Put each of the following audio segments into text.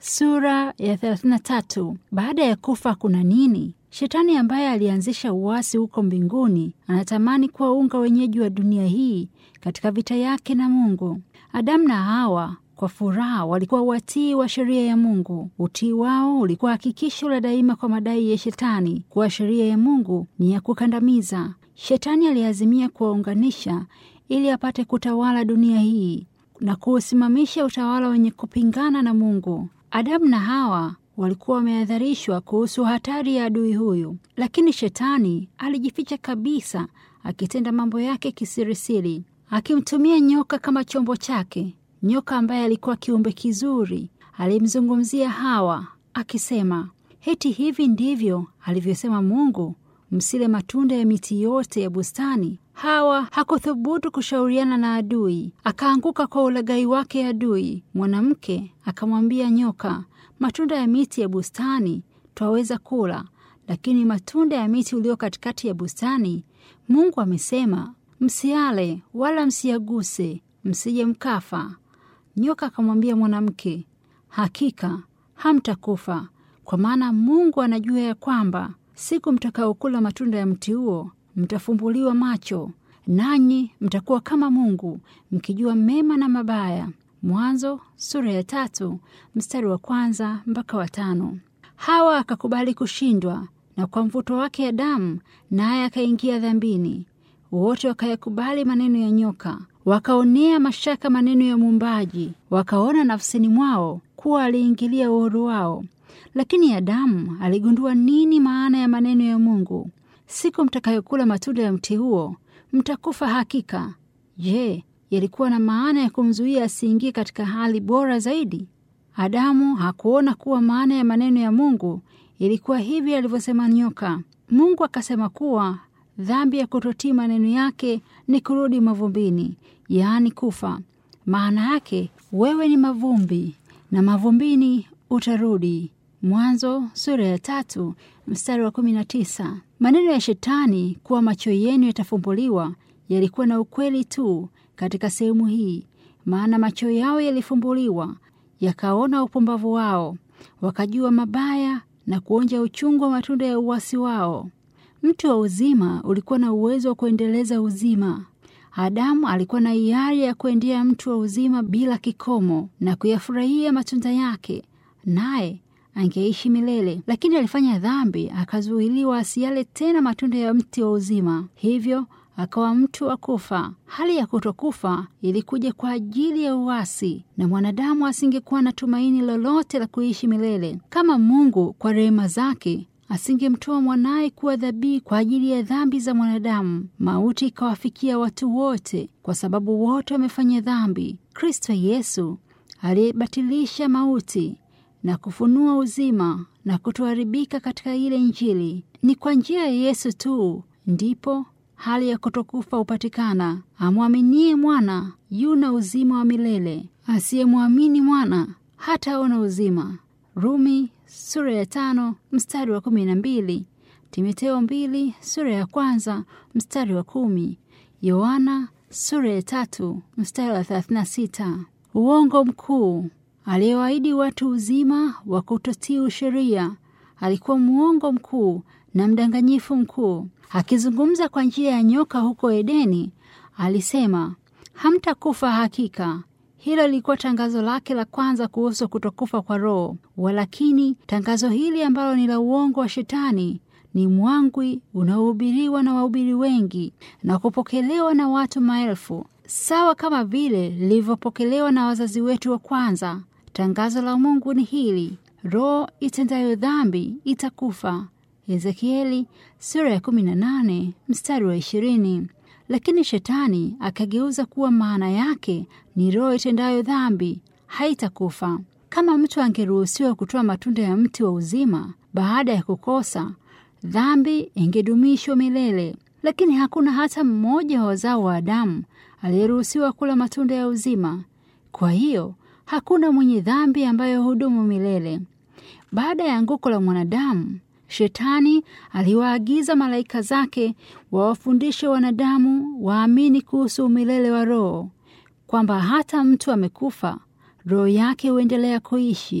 Sura ya 33. Baada ya kufa kuna nini? Shetani ambaye alianzisha uasi huko mbinguni anatamani kuwaunga wenyeji wa dunia hii katika vita yake na Mungu. Adamu na Hawa kwa furaha walikuwa watii wa sheria ya Mungu. Utii wao ulikuwa hakikisho la daima kwa madai ya Shetani kuwa sheria ya Mungu ni ya kukandamiza. Shetani aliazimia kuwaunganisha ili apate kutawala dunia hii na kuusimamisha utawala wenye kupingana na Mungu. Adamu na Hawa walikuwa wamehadharishwa kuhusu hatari ya adui huyu, lakini Shetani alijificha kabisa, akitenda mambo yake kisirisiri, akimtumia nyoka kama chombo chake. Nyoka ambaye alikuwa kiumbe kizuri alimzungumzia Hawa akisema, heti hivi ndivyo alivyosema Mungu, msile matunda ya miti yote ya bustani. Hawa hakuthubutu kushauriana na adui, akaanguka kwa ulaghai wake adui. Mwanamke akamwambia nyoka, matunda ya miti ya bustani twaweza kula, lakini matunda ya miti ulio katikati ya bustani Mungu amesema msiale wala msiyaguse, msije mkafa. Nyoka akamwambia mwanamke, hakika hamtakufa, kwa maana Mungu anajua ya kwamba siku mtakaokula matunda ya mti huo mtafumbuliwa macho, nanyi mtakuwa kama Mungu, mkijua mema na mabaya. Mwanzo sura ya tatu mstari wa kwanza mpaka wa tano. Hawa akakubali kushindwa na kwa mvuto wake Adamu, naye akaingia dhambini. Wote wakayakubali maneno ya nyoka, wakaonea mashaka maneno ya Muumbaji, wakaona nafsini mwao kuwa aliingilia uhuru wao. Lakini Adamu aligundua nini maana ya maneno ya Mungu: siku mtakayokula matunda ya mti huo mtakufa hakika. Je, yalikuwa na maana ya kumzuia asiingie katika hali bora zaidi? Adamu hakuona kuwa maana ya maneno ya Mungu ilikuwa hivi alivyosema nyoka. Mungu akasema kuwa dhambi ya kutotii maneno yake ni kurudi mavumbini, yaani kufa. Maana yake wewe ni mavumbi na mavumbini utarudi. Mwanzo sura ya tatu mstari wa kumi na tisa. Maneno ya Shetani kuwa macho yenu yatafumbuliwa yalikuwa na ukweli tu katika sehemu hii, maana macho yao yalifumbuliwa yakaona upumbavu wao, wakajua mabaya na kuonja uchungu wa matunda ya uasi wao. Mti wa uzima ulikuwa na uwezo wa kuendeleza uzima. Adamu alikuwa na hiari ya kuendea mti wa uzima bila kikomo na kuyafurahia matunda yake, naye angeishi milele. Lakini alifanya dhambi, akazuiliwa asiale tena matunda ya mti wa uzima, hivyo akawa mtu wa kufa. Hali ya kutokufa ilikuja kwa ajili ya uasi, na mwanadamu asingekuwa na tumaini lolote la kuishi milele kama Mungu kwa rehema zake asingemtoa mwanaye kuwa dhabihu kwa ajili ya dhambi za mwanadamu. Mauti ikawafikia watu wote, kwa sababu wote wamefanya dhambi. Kristo Yesu aliyebatilisha mauti na kufunua uzima na kutoharibika katika ile Injili. Ni kwa njia ya Yesu tu ndipo hali ya kutokufa hupatikana. Amwaminie mwana yuna uzima wa milele, asiyemwamini mwana hataona uzima. Rumi sura ya tano mstari wa kumi na mbili Timoteo mbili sura ya kwanza mstari wa kumi Yohana sura ya tatu mstari wa thelathini na sita Uongo mkuu aliyewaahidi watu uzima wa kutotii sheria alikuwa mwongo mkuu na mdanganyifu mkuu. Akizungumza kwa njia ya nyoka huko Edeni, alisema hamtakufa hakika. Hilo lilikuwa tangazo lake la kwanza kuhusu kutokufa kwa roho. Walakini tangazo hili ambalo ni la uongo wa Shetani ni mwangwi unaohubiriwa na wahubiri wengi na kupokelewa na watu maelfu, sawa kama vile lilivyopokelewa na wazazi wetu wa kwanza. Tangazo la Mungu ni hili: roho itendayo dhambi itakufa. Ezekieli sura ya 18 mstari wa 20. Lakini Shetani akageuza kuwa maana yake ni roho itendayo dhambi haitakufa. Kama mtu angeruhusiwa kutoa matunda ya mti wa uzima baada ya kukosa, dhambi ingedumishwa milele. Lakini hakuna hata mmoja wa wazao wa Adamu aliyeruhusiwa kula matunda ya uzima. Kwa hiyo hakuna mwenye dhambi ambayo hudumu milele. Baada ya anguko la mwanadamu, Shetani aliwaagiza malaika zake wawafundishe wanadamu waamini kuhusu umilele wa roho, kwamba hata mtu amekufa roho yake huendelea kuishi.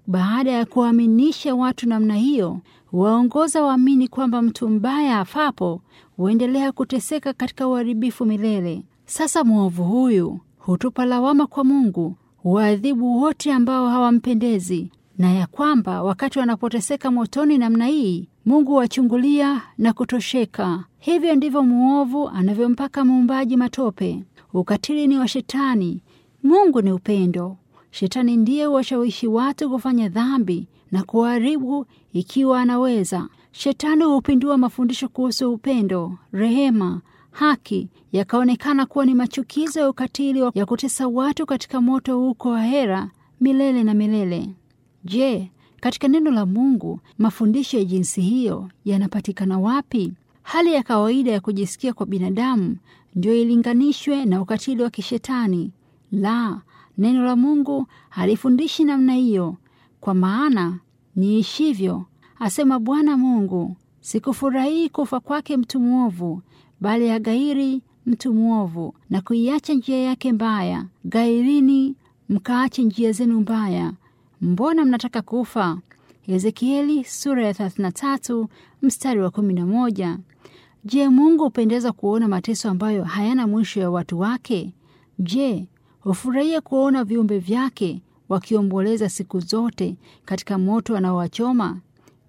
baada ya kuwaaminisha watu namna hiyo, waongoza waamini kwamba mtu mbaya afapo huendelea kuteseka katika uharibifu milele. Sasa mwovu huyu hutupa lawama kwa Mungu, huwaadhibu wote ambao hawampendezi, na ya kwamba wakati wanapoteseka motoni namna hii, Mungu wachungulia na kutosheka. Hivyo ndivyo mwovu anavyompaka muumbaji matope. Ukatili ni wa Shetani, Mungu ni upendo. Shetani ndiye huwashawishi watu kufanya dhambi na kuharibu ikiwa anaweza. Shetani hupindua mafundisho kuhusu upendo, rehema, haki, yakaonekana kuwa ni machukizo ya ukatili ya kutesa watu katika moto huko ahera milele na milele. Je, katika neno la Mungu mafundisho ya jinsi hiyo yanapatikana wapi? Hali ya kawaida ya kujisikia kwa binadamu ndio ilinganishwe na ukatili wa kishetani? La, neno la Mungu halifundishi namna hiyo. Kwa maana niishivyo, asema Bwana Mungu, sikufurahii kufa kwake mtu mwovu, bali agairi mtu mwovu na kuiacha njia yake mbaya. Gairini mkaache njia zenu mbaya. Mbona mnataka kufa? Ezekieli sura ya 33 mstari wa 11. Je, Mungu hupendeza kuona mateso ambayo hayana mwisho ya watu wake? Je, hufurahia kuona viumbe vyake wakiomboleza siku zote katika moto anaowachoma?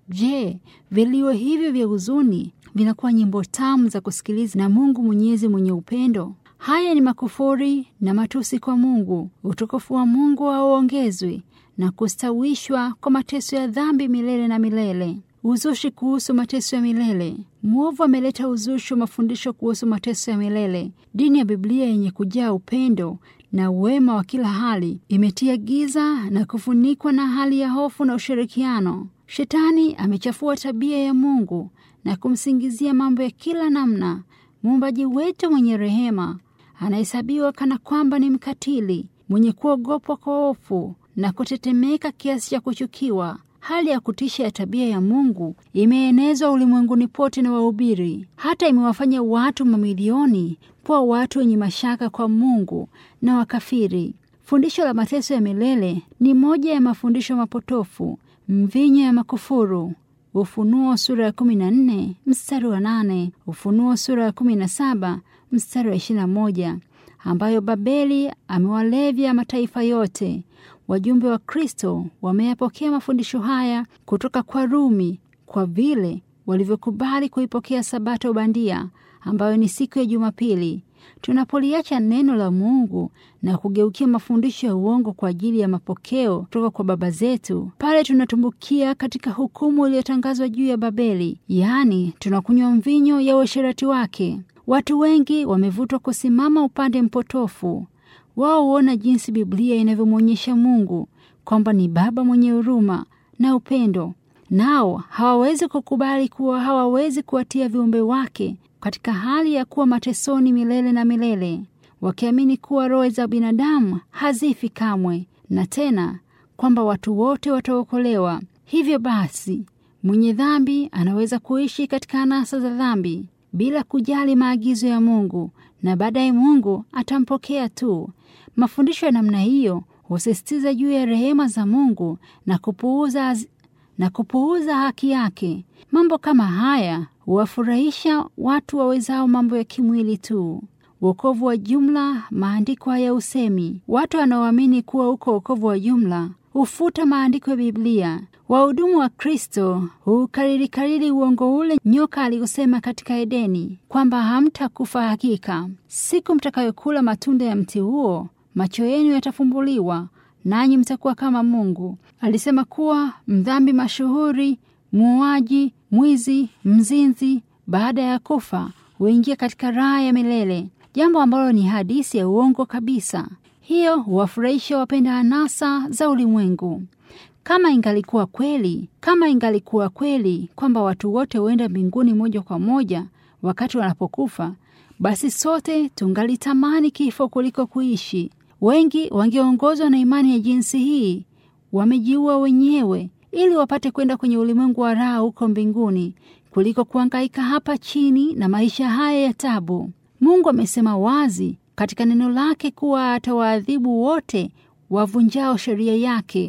Je, vilio hivyo vya huzuni vinakuwa nyimbo tamu za kusikiliza na Mungu Mwenyezi mwenye upendo? Haya ni makufuri na matusi kwa Mungu. Utukufu wa Mungu hauongezwi na kustawishwa kwa mateso ya dhambi milele na milele. Uzushi kuhusu mateso ya milele. Mwovu ameleta uzushi wa mafundisho kuhusu mateso ya milele. Dini ya Biblia yenye kujaa upendo na uwema wa kila hali imetia giza na kufunikwa na hali ya hofu na ushirikiano. Shetani amechafua tabia ya Mungu na kumsingizia mambo ya kila namna. Muumbaji wetu mwenye rehema anahesabiwa kana kwamba ni mkatili mwenye kuogopwa kwa hofu na kutetemeka kiasi cha kuchukiwa. Hali ya kutisha ya tabia ya Mungu imeenezwa ulimwenguni pote na wahubiri, hata imewafanya watu mamilioni kuwa watu wenye mashaka kwa Mungu na wakafiri. Fundisho la mateso ya milele ni moja ya mafundisho mapotofu, mvinyo ya makufuru. Ufunuo sura ya 14 mstari wa 8, Ufunuo sura ya 17 mstari wa 21, ambayo Babeli amewalevya mataifa yote. Wajumbe wa Kristo wameyapokea mafundisho haya kutoka kwa Rumi kwa vile walivyokubali kuipokea Sabato bandia ambayo ni siku ya Jumapili. Tunapoliacha neno la Mungu na kugeukia mafundisho ya uongo kwa ajili ya mapokeo kutoka kwa baba zetu, pale tunatumbukia katika hukumu iliyotangazwa juu ya Babeli, yaani tunakunywa mvinyo ya uasherati wake. Watu wengi wamevutwa kusimama upande mpotofu. Wao huona jinsi Biblia inavyomwonyesha Mungu kwamba ni Baba mwenye huruma na upendo, nao hawawezi kukubali kuwa hawawezi kuwatia viumbe wake katika hali ya kuwa matesoni milele na milele, wakiamini kuwa roho za binadamu hazifi kamwe, na tena kwamba watu wote wataokolewa. Hivyo basi, mwenye dhambi anaweza kuishi katika anasa za dhambi bila kujali maagizo ya Mungu, na baadaye Mungu atampokea tu. Mafundisho ya namna hiyo husisitiza juu ya rehema za Mungu na kupuuza, na kupuuza haki yake. Mambo kama haya huwafurahisha watu wawezao mambo ya kimwili tu. Wokovu wa jumla, maandiko haya usemi. Watu wanaoamini kuwa uko wokovu wa jumla hufuta maandiko ya Biblia. Wahudumu wa Kristo hukariri kariri uongo ule nyoka aliosema katika Edeni kwamba hamtakufa hakika. Siku mtakayokula matunda ya mti huo, macho yenu yatafumbuliwa, nanyi mtakuwa kama Mungu. Alisema kuwa mdhambi mashuhuri, muuaji, mwizi, mzinzi, baada ya kufa huingia katika raha ya milele, jambo ambalo ni hadisi ya uongo kabisa. Hiyo huwafurahisha wapenda anasa za ulimwengu. Kama ingalikuwa kweli, kama ingalikuwa kweli kwamba watu wote huenda mbinguni moja kwa moja wakati wanapokufa, basi sote tungalitamani kifo kuliko kuishi. Wengi wangeongozwa na imani ya jinsi hii, wamejiua wenyewe ili wapate kwenda kwenye ulimwengu wa raha huko mbinguni kuliko kuhangaika hapa chini na maisha haya ya tabu. Mungu amesema wazi katika neno lake kuwa atawaadhibu wote wavunjao sheria yake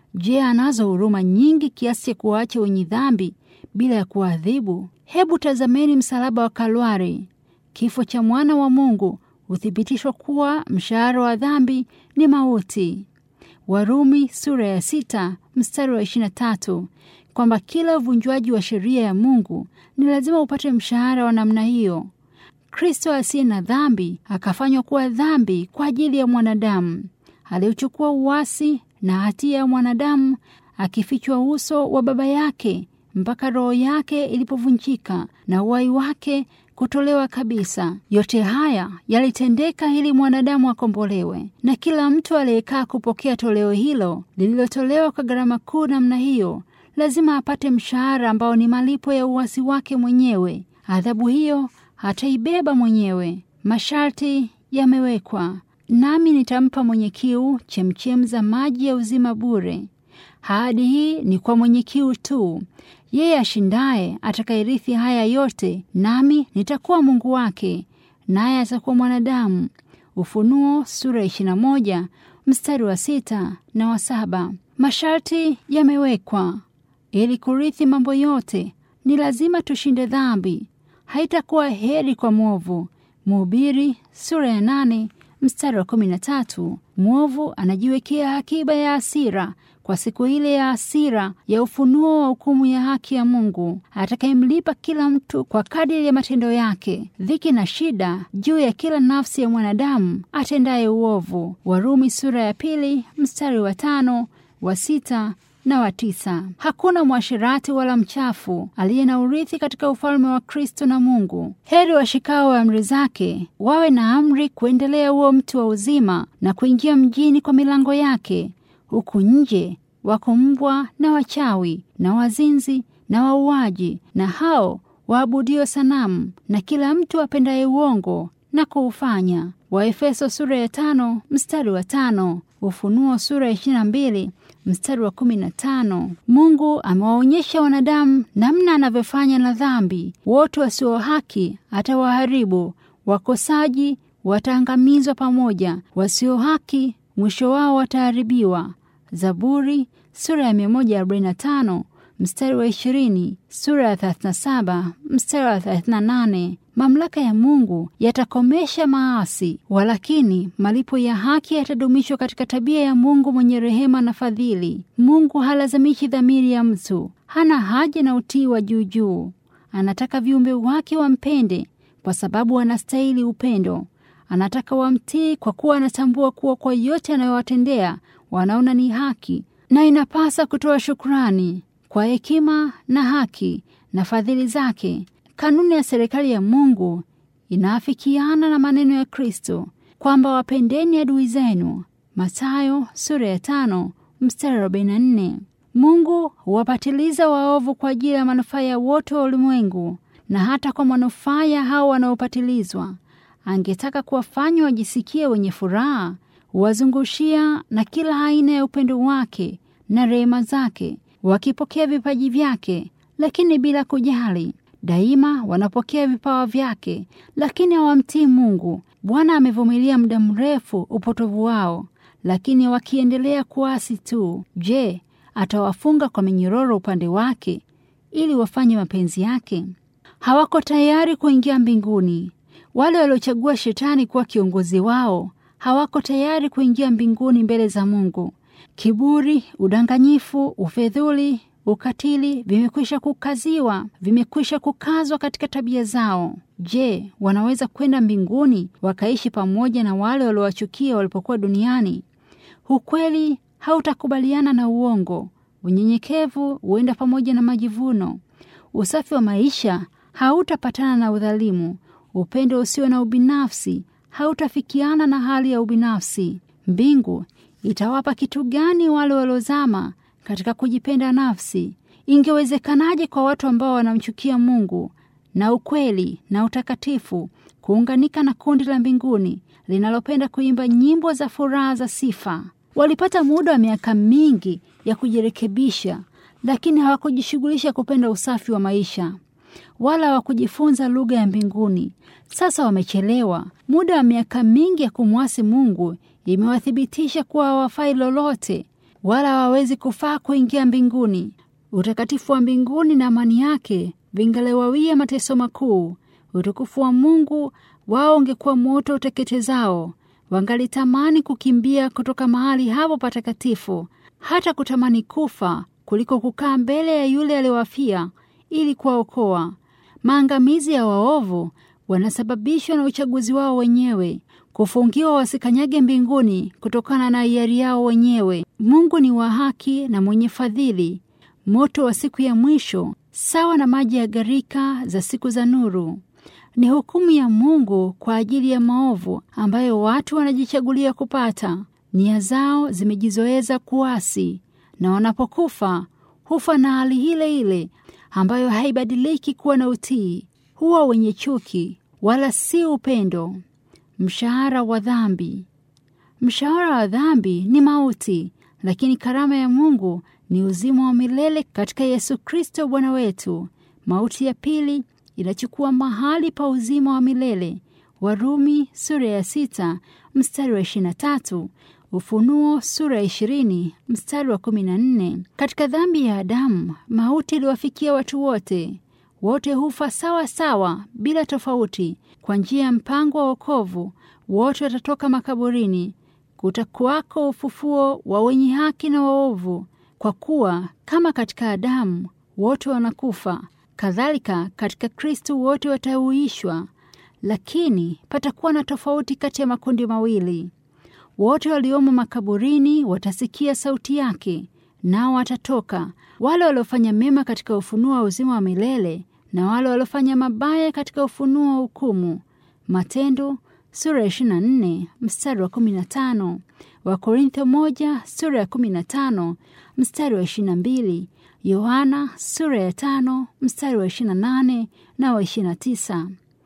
Je, anazo huruma nyingi kiasi cha kuwaacha wenye dhambi bila ya kuadhibu? Hebu tazameni msalaba wa Kalwari. Kifo cha mwana wa Mungu huthibitishwa kuwa mshahara wa dhambi ni mauti. Warumi sura ya sita mstari wa ishirini na tatu kwamba kila uvunjwaji wa sheria ya Mungu ni lazima upate mshahara wa namna hiyo. Kristo asiye na dhambi akafanywa kuwa dhambi kwa ajili ya mwanadamu, aliuchukua uasi na hatia ya mwanadamu, akifichwa uso wa Baba yake mpaka roho yake ilipovunjika na uhai wake kutolewa kabisa. Yote haya yalitendeka ili mwanadamu akombolewe, na kila mtu aliyekaa kupokea toleo hilo lililotolewa kwa gharama kuu namna hiyo lazima apate mshahara ambao ni malipo ya uasi wake mwenyewe. Adhabu hiyo hataibeba mwenyewe. Masharti yamewekwa, nami nitampa mwenye kiu chemchem za maji ya uzima bure. Ahadi hii ni kwa mwenye kiu tu. Yeye ashindaye atakayerithi haya yote, nami nitakuwa Mungu wake, naye atakuwa mwanadamu. Ufunuo sura 21 mstari wa sita na wa saba. Masharti yamewekwa ili kurithi mambo yote, ni lazima tushinde dhambi. Haitakuwa heri kwa mwovu. Mhubiri sura ya nane mstari wa kumi na tatu. Mwovu anajiwekea akiba ya hasira kwa siku ile ya hasira ya ufunuo wa hukumu ya haki ya Mungu atakayemlipa kila mtu kwa kadiri ya matendo yake. Dhiki na shida juu ya kila nafsi ya mwanadamu atendaye uovu. Warumi sura ya pili mstari wa tano, wa sita na wa tisa. Hakuna mwashirati wala mchafu aliye na urithi katika ufalme wa Kristo na Mungu. Heri washikao wa amri zake, wawe na amri kuendelea huo mti wa uzima na kuingia mjini kwa milango yake. Huku nje wako mbwa na wachawi na wazinzi na wauaji na hao waabudio sanamu na kila mtu apendaye uongo na kuufanya. Waefeso sura ya tano mstari wa tano. Ufunuo sura ya ishirini na mbili mstari wa kumi na tano. Mungu amewaonyesha wanadamu namna anavyofanya na dhambi. Wote wasio haki atawaharibu, wakosaji wataangamizwa pamoja, wasio haki mwisho wao wataharibiwa. Zaburi sura ya 145 mstari wa 20, sura ya 37 mstari wa 38. Mamlaka ya Mungu yatakomesha maasi, walakini malipo ya haki yatadumishwa katika tabia ya Mungu mwenye rehema na fadhili. Mungu halazimishi dhamiri ya mtu, hana haja na utii wa juujuu. Anataka viumbe wake wampende kwa sababu wanastahili upendo. Anataka wamtii kwa kuwa anatambua kuwa kwa yote anayowatendea wanaona ni haki, na inapasa kutoa shukrani kwa hekima na haki na fadhili zake. Kanuni ya serikali ya Mungu inaafikiana na maneno ya Kristo kwamba wapendeni adui zenu, Mathayo sura ya tano mstari arobaini na nne. Mungu huwapatiliza waovu kwa ajili ya manufaa ya wote wa ulimwengu na hata kwa manufaa ya hao wanaopatilizwa. Angetaka kuwafanya wajisikie wenye furaha, huwazungushia na kila aina ya upendo wake na rehema zake, wakipokea vipaji vyake, lakini bila kujali. Daima wanapokea vipawa vyake, lakini hawamtii Mungu. Bwana amevumilia muda mrefu upotovu wao, lakini wakiendelea kuasi tu. Je, atawafunga kwa minyororo upande wake ili wafanye mapenzi yake? Hawako tayari kuingia mbinguni. Wale waliochagua shetani kuwa kiongozi wao hawako tayari kuingia mbinguni mbele za Mungu. Kiburi, udanganyifu, ufedhuli, ukatili vimekwisha kukaziwa, vimekwisha kukazwa katika tabia zao. Je, wanaweza kwenda mbinguni wakaishi pamoja na wale waliowachukia walipokuwa duniani? Ukweli hautakubaliana na uongo. Unyenyekevu huenda pamoja na majivuno. Usafi wa maisha hautapatana na udhalimu. Upendo usio na ubinafsi hautafikiana na hali ya ubinafsi. Mbingu itawapa kitu gani wale waliozama katika kujipenda nafsi? Ingewezekanaje kwa watu ambao wanamchukia Mungu na ukweli na utakatifu kuunganika na kundi la mbinguni linalopenda kuimba nyimbo za furaha za sifa? Walipata muda wa miaka mingi ya kujirekebisha, lakini hawakujishughulisha kupenda usafi wa maisha wala hawakujifunza lugha ya mbinguni. Sasa wamechelewa. Muda wa miaka mingi ya kumwasi Mungu imewathibitisha kuwa hawafai lolote. wala hawawezi kufaa kuingia mbinguni. Utakatifu wa mbinguni na amani yake vingalewawia mateso makuu. Utukufu wa Mungu wao ungekuwa moto uteketezao. Wangalitamani kukimbia kutoka mahali hapo patakatifu, hata kutamani kufa kuliko kukaa mbele ya yule aliyewafia ili kuwaokoa. Maangamizi ya waovu wanasababishwa na uchaguzi wao wenyewe, kufungiwa wasikanyage mbinguni kutokana na hiari yao wenyewe. Mungu ni wa haki na mwenye fadhili. Moto wa siku ya mwisho sawa na maji ya gharika za siku za nuru ni hukumu ya Mungu kwa ajili ya maovu ambayo watu wanajichagulia kupata. Nia zao zimejizoeza kuasi, na wanapokufa hufa na hali ile ile ambayo haibadiliki kuwa na utii. Huwa wenye chuki, wala si upendo. Mshahara wa dhambi. Mshahara wa dhambi ni mauti, lakini karama ya Mungu ni uzima wa milele katika Yesu Kristo Bwana wetu. Mauti ya pili inachukua mahali pa uzima wa milele. Warumi sura ya sita mstari wa ishirini na tatu Ufunuo sura ya ishirini mstari wa kumi na nne Katika dhambi ya Adamu mauti iliwafikia watu wote, wote hufa sawa sawa bila tofauti. Kwa njia ya mpango wa wokovu wote watatoka makaburini. Kutakuwako ufufuo wa wenye haki na waovu, kwa kuwa kama katika Adamu wote wanakufa kadhalika katika Kristo wote watauishwa. Lakini patakuwa na tofauti kati ya makundi mawili. Wote waliomo makaburini watasikia sauti yake, nao watatoka, wale waliofanya mema katika ufunuo wa uzima wa milele na wale waliofanya mabaya katika ufunuo wa hukumu. Matendo sura ya 24 mstari wa 15, Wakorintho moja sura ya 15 mstari wa 22, Yohana sura ya tano mstari wa 28 na wa 29.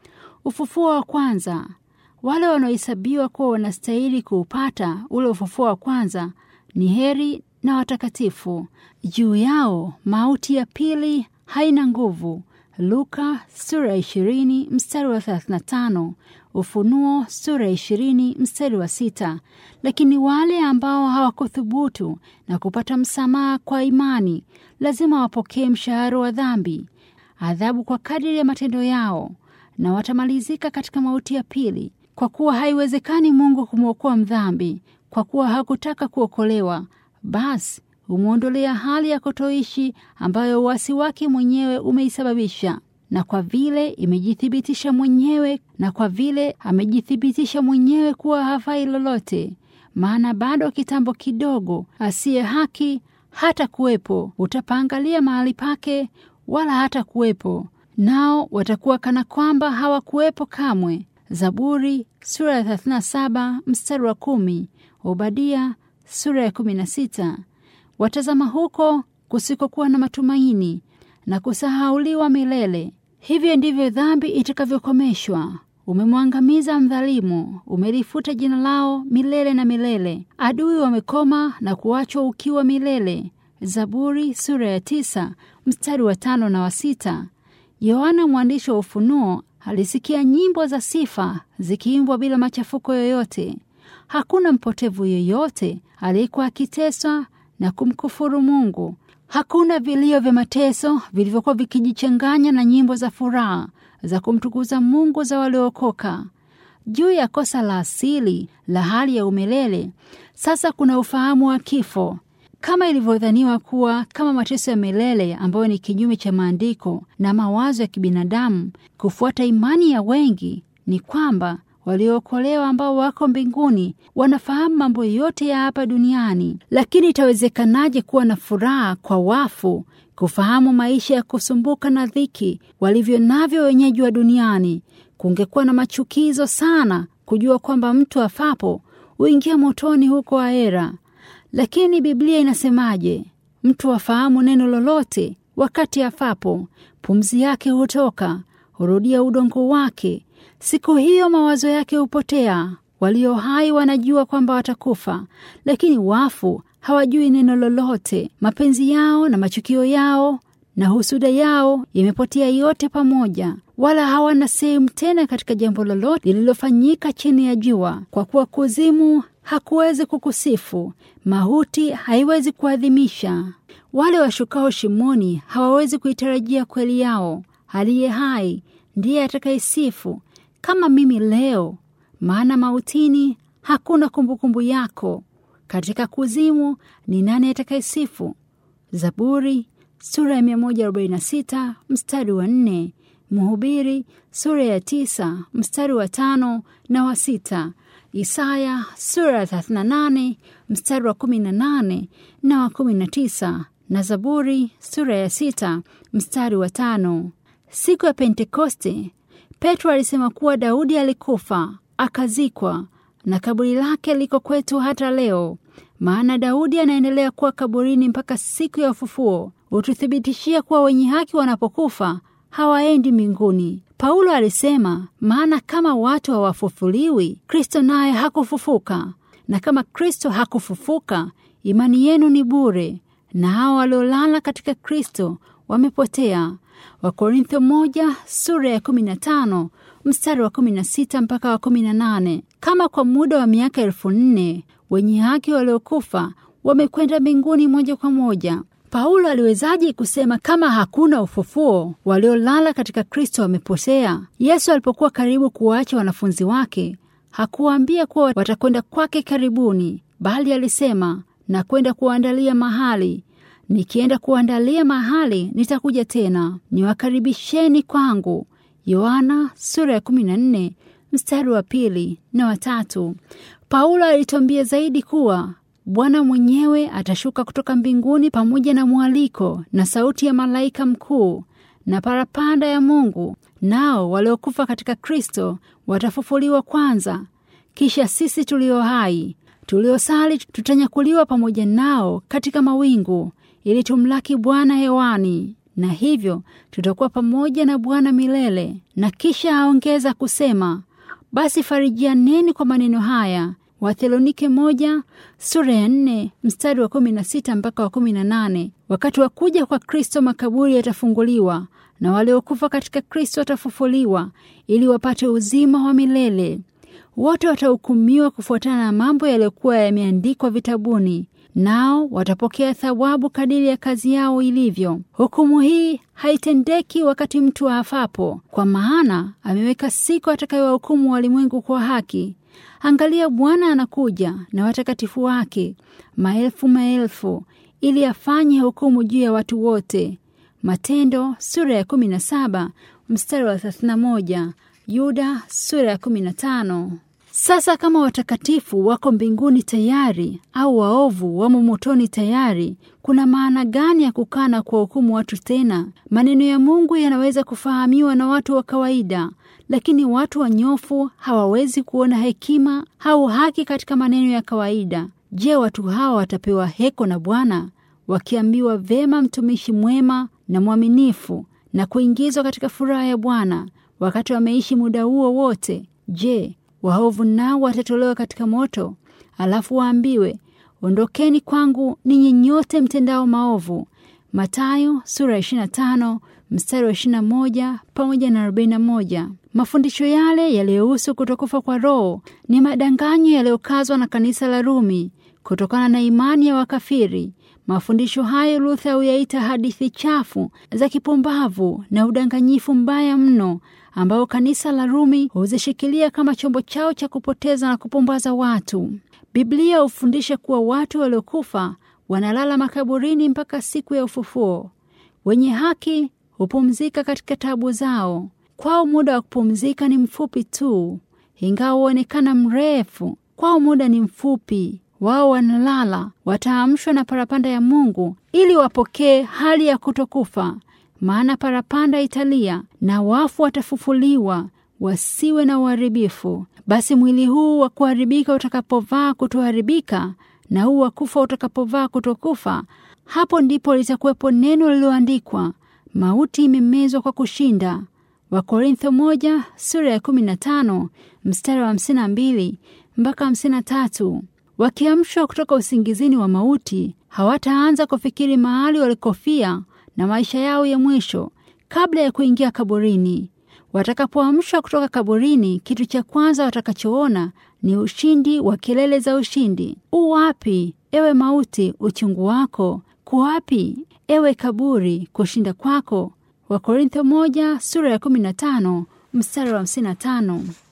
Ufufuo wa kwanza. Wale wanaohesabiwa kuwa wanastahili kuupata ule ufufuo wa kwanza ni heri na watakatifu. Juu yao mauti ya pili haina nguvu. Luka sura ya 20 mstari wa 35, Ufunuo sura ya 20 mstari wa sita. Lakini wale ambao hawakuthubutu na kupata msamaha kwa imani lazima wapokee mshahara wa dhambi, adhabu kwa kadiri ya matendo yao, na watamalizika katika mauti ya pili, kwa kuwa haiwezekani Mungu kumwokoa mdhambi, kwa kuwa hakutaka kuokolewa, basi humwondolea hali ya kutoishi ambayo uasi wake mwenyewe umeisababisha. Na kwa vile imejithibitisha mwenyewe, na kwa vile amejithibitisha mwenyewe kuwa hafai lolote, maana bado kitambo kidogo asiye haki hata kuwepo, utapaangalia mahali pake, wala hata kuwepo, nao watakuwa kana kwamba hawakuwepo kamwe. Zaburi sura ya 37 mstari wa kumi, Obadia sura ya 16. Watazama huko kusikokuwa na matumaini na kusahauliwa milele. Hivyo ndivyo dhambi itakavyokomeshwa. Umemwangamiza mdhalimu, umelifuta jina lao milele na milele. Adui wamekoma na kuachwa ukiwa milele. Zaburi sura ya tisa mstari wa tano na wa sita. Yohana mwandishi wa Ufunuo alisikia nyimbo za sifa zikiimbwa bila machafuko yoyote. Hakuna mpotevu yoyote aliyekuwa akiteswa na kumkufuru Mungu. Hakuna vilio vya mateso vilivyokuwa vikijichanganya na nyimbo za furaha za kumtukuza Mungu za waliookoka. Juu ya kosa la asili la hali ya umilele, sasa kuna ufahamu wa kifo, kama ilivyodhaniwa kuwa kama mateso ya milele ambayo ni kinyume cha maandiko na mawazo ya kibinadamu. Kufuata imani ya wengi ni kwamba waliookolewa ambao wako mbinguni wanafahamu mambo yote ya hapa duniani. Lakini itawezekanaje kuwa na furaha kwa wafu kufahamu maisha ya kusumbuka na dhiki walivyo navyo wenyeji wa duniani? Kungekuwa na machukizo sana kujua kwamba mtu afapo huingia motoni huko ahera. Lakini Biblia inasemaje? Mtu afahamu neno lolote wakati afapo, pumzi yake hutoka, hurudia udongo wake Siku hiyo mawazo yake hupotea. Walio hai wanajua kwamba watakufa, lakini wafu hawajui neno lolote. Mapenzi yao na machukio yao na husuda yao yamepotea yote pamoja. wala hawana sehemu tena katika jambo lolote lililofanyika chini ya jua, kwa kuwa kuzimu hakuwezi kukusifu, mauti haiwezi kuadhimisha. Wale washukao shimoni hawawezi kuitarajia kweli yao. Aliye hai ndiye atakayesifu kama mimi leo, maana mautini hakuna kumbukumbu yako. Katika kuzimu ni nani atakayesifu? Zaburi sura ya 146 mstari wa nne. Mhubiri sura ya tisa mstari wa tano na wa sita. Isaya sura ya 38 mstari wa 18 na wa 19 na Zaburi sura ya sita mstari wa tano. Siku ya Pentekoste, Petro alisema kuwa Daudi alikufa akazikwa, na kaburi lake liko kwetu hata leo. Maana Daudi anaendelea kuwa kaburini mpaka siku ya ufufuo, hututhibitishia kuwa wenye haki wanapokufa hawaendi mbinguni. Paulo alisema, maana kama watu hawafufuliwi, Kristo naye hakufufuka, na kama Kristo hakufufuka, imani yenu ni bure, na hao waliolala katika Kristo wamepotea. Wakorintho moja sura ya 15 mstari wa 16 mpaka wa 18. Kama kwa muda wa miaka elfu nne wenye haki waliokufa wamekwenda mbinguni moja kwa moja, Paulo aliwezaje kusema kama hakuna ufufuo, waliolala katika Kristo wamepotea? Yesu alipokuwa karibu kuwaacha wanafunzi wake, hakuwaambia kuwa watakwenda kwake karibuni, bali alisema, na kwenda kuandalia mahali Nikienda kuandalia mahali nitakuja tena niwakaribisheni kwangu. Yohana sura ya 14 mstari wa pili na watatu. Paulo alituambia zaidi kuwa Bwana mwenyewe atashuka kutoka mbinguni pamoja na mwaliko na sauti ya malaika mkuu na parapanda ya Mungu, nao waliokufa katika Kristo watafufuliwa kwanza. Kisha sisi tulio hai tuliosali tutanyakuliwa pamoja nao katika mawingu ili tumlaki Bwana hewani, na hivyo tutakuwa pamoja na Bwana milele. Na kisha aongeza kusema, basi farijianeni kwa maneno haya. Wathesalonike moja sura ya nne mstari wa kumi na sita mpaka wa kumi na nane. Wakati wa kuja kwa Kristo makaburi yatafunguliwa na waliokufa katika Kristo watafufuliwa ili wapate uzima wa milele. Wote watahukumiwa kufuatana na mambo yaliyokuwa yameandikwa vitabuni nao watapokea thawabu kadiri ya kazi yao ilivyo. Hukumu hii haitendeki wakati mtu aafapo, kwa maana ameweka siku atakayowahukumu walimwengu kwa haki. Angalia, Bwana anakuja na watakatifu wake maelfu maelfu, ili afanye hukumu juu ya watu wote. Matendo sura ya 17 mstari wa 31, Yuda sura ya 15. Sasa kama watakatifu wako mbinguni tayari au waovu wamo motoni tayari, kuna maana gani ya kukaa na kuwahukumu watu tena? Maneno ya Mungu yanaweza kufahamiwa na watu wa kawaida, lakini watu wanyofu hawawezi kuona hekima au haki katika maneno ya kawaida. Je, watu hawa watapewa heko na Bwana wakiambiwa, vema, mtumishi mwema na mwaminifu, na kuingizwa katika furaha ya Bwana wakati wameishi muda huo wote? Je, waovu nao watatolewa katika moto, alafu waambiwe ondokeni kwangu ninyi nyote mtendao maovu. Mathayo sura ya 25 mstari wa 21 pamoja na 41. Mafundisho yale yaliyohusu kutokufa kwa Roho ni madanganyo yaliyokazwa na kanisa la Rumi kutokana na imani ya wakafiri. Mafundisho hayo Luther huyaita hadithi chafu za kipumbavu na udanganyifu mbaya mno ambao kanisa la Rumi huzishikilia kama chombo chao cha kupoteza na kupumbaza watu. Biblia hufundisha kuwa watu waliokufa wanalala makaburini mpaka siku ya ufufuo. Wenye haki hupumzika katika tabu zao. Kwao muda wa kupumzika ni mfupi tu, ingawa huonekana mrefu. Kwao muda ni mfupi. Wao wanalala, wataamshwa na parapanda ya Mungu ili wapokee hali ya kutokufa. Maana parapanda italia na wafu watafufuliwa, wasiwe na uharibifu. Basi mwili huu wa kuharibika utakapovaa kutoharibika, na huu wa kufa utakapovaa kutokufa, hapo ndipo litakuwepo neno lililoandikwa, mauti imemezwa kwa kushinda. Wakorintho moja sura ya 15 mstari wa 52 mpaka 53. Wakiamshwa kutoka usingizini wa mauti, hawataanza kufikiri mahali walikofia na maisha yao ya mwisho kabla ya kuingia kaburini. Watakapoamshwa kutoka kaburini, kitu cha kwanza watakachoona ni ushindi wa kelele za ushindi. U wapi ewe mauti, uchungu wako? Kuwapi ewe kaburi, kushinda kwako? Wakorintho moja sura ya kumi na tano mstari wa hamsini na tano.